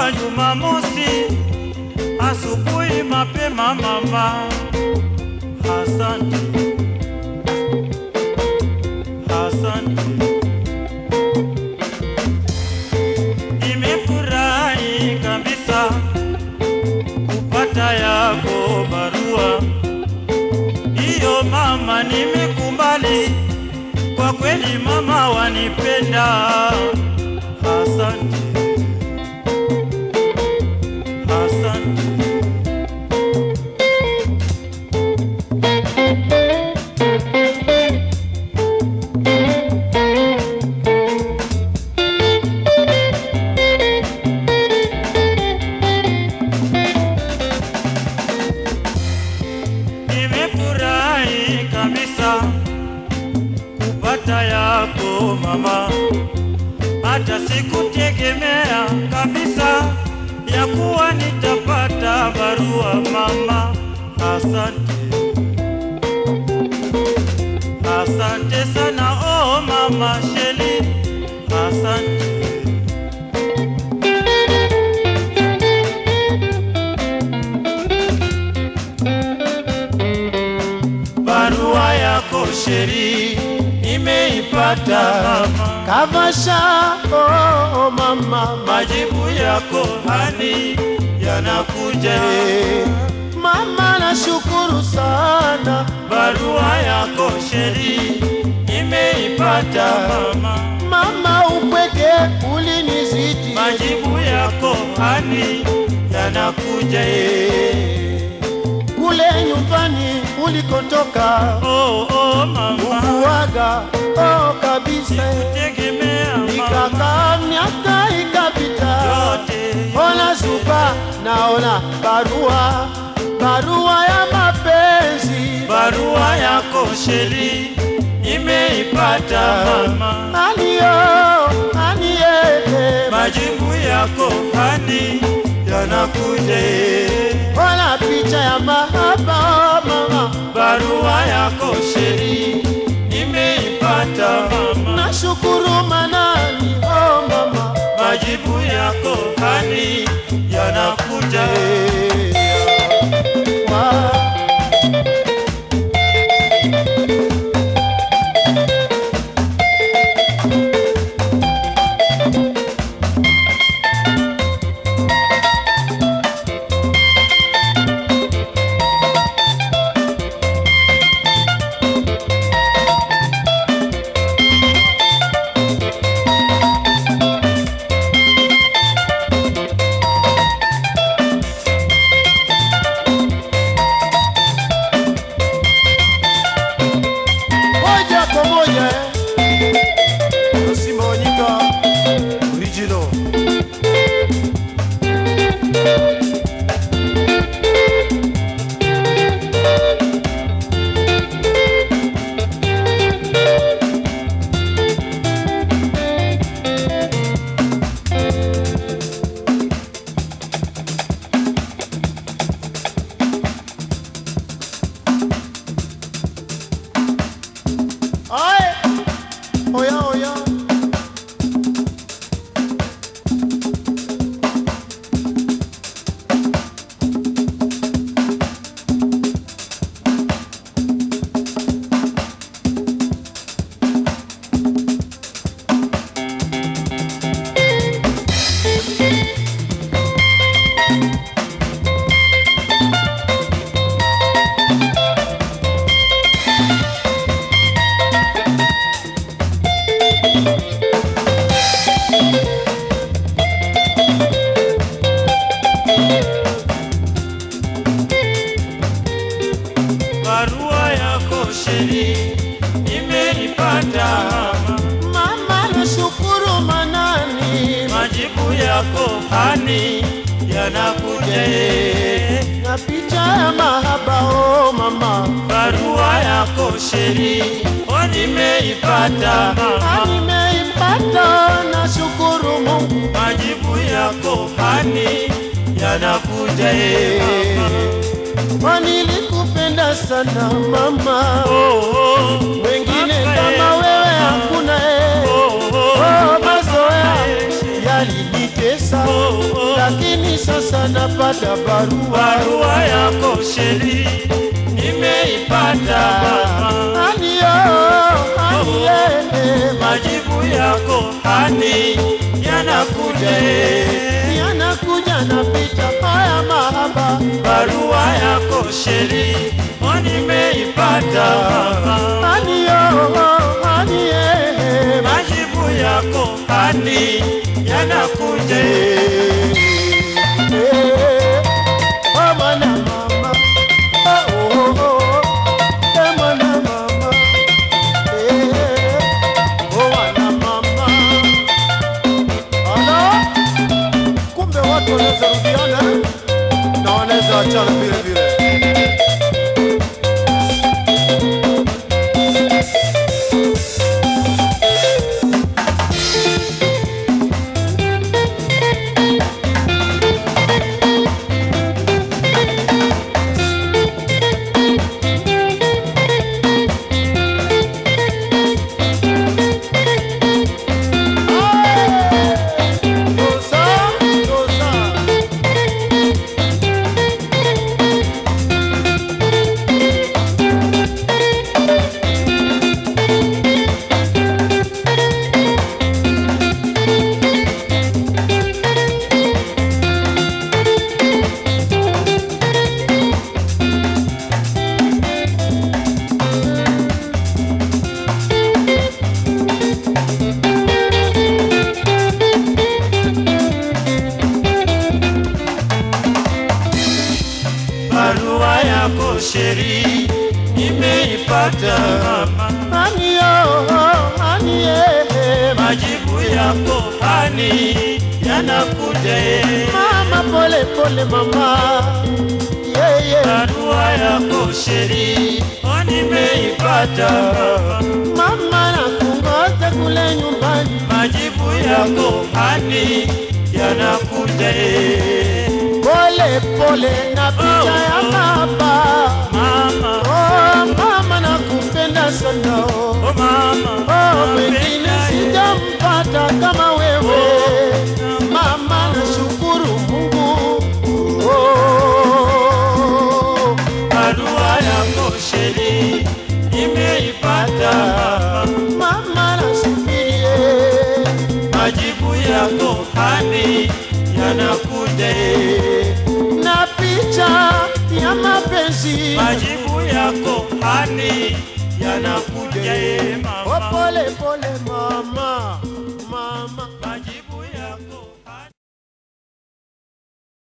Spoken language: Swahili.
wa Jumamosi asubuhi mapema mama. Asante, asante. Nimefurahi kabisa kupata yako barua hiyo mama, nimekubali kwa kweli mama, wanipenda. Asante, asante. Nimefurahi kabisa kupata yako mama, hata sikutegemea kabisa ya kuwa nitapata barua mama. Asante, asante sana oh mama Sheli, asante. Barua yako Sheri nimeipata mama, Kavasha oh, oh, mama majibu yako hani yanakuja. Eh, Mama nashukuru sana Barua yako Sheri nimeipata mama, mama, upweke ulinizidi majibu yako hani yanakuja. kule nyumbani ulikotoka Oh, oh mama, ukuaga oh, kabisa tegemea mama ikakaa miaka ikapita yote ona zuba naona barua barua ya mapenzi barua yako Sheri nimeipata mama, aliyo aniye majibu yako hani yanakuja. ona picha ya mahaba mama Barua yako Sheri nimeipata mama, nashukuru manani oh mama majibu yako hani yanakuja. Wa- moja kwa moja eh. Simba Wanyika original Ay, oya oya Barua yako Sheri nimeipata mama, mama nashukuru manani majibu yako hani yanakuja. na picha ya mahaba oh mama Barua yako Sheri oh nimeipata mama, nimeipata nashukuru Mungu majibu yako hani yanakuja. mama. wanilikupenda sana mama Oh, oh, wengine mama, kama eh, wewe hakuna eh. oh, oh, Oh, mazoea eh, yalinitesa pesa Oh, oh. lakini sasa napata barua barua yako sheri nimeipata mama Aniyo, aniye, majibu yako hani yanakuja eh. yanakuja na picha haya mahaba barua yako sheri o nimeipata mama Aniyo, aniye, majibu yako hani yanakuja eh. eh, oh mwana mama, oh, oh, oh, eh, mwana mama, eh, oh, mwana mama. Ala, kumbe watu wanaweza rudiana na wanaweza achana vile vile. Dosa, dosa. barua yako sheri nimeipata mama Aniyo, aniye, majibu yako hani yanakuja eh. mama pole pole mama, yeah, yeah. barua yako sheri o nimeipata Mama nakungoja kule nyumbani, majibu yako hani yanakuja eh. pole pole na picha ya Oh, oh. baba. mama Oh mama nakupenda sana oh. oh mama Oh, mwingine napenda eh. sijampata kama wewe mama, nashukuru Mungu oh. barua yako sheri nimeipata Mama nasubirie majibu yako hani yanakuja eh. na picha ya mapenzi majibu yako hani yanakuja eh, oh, mama pole pole mama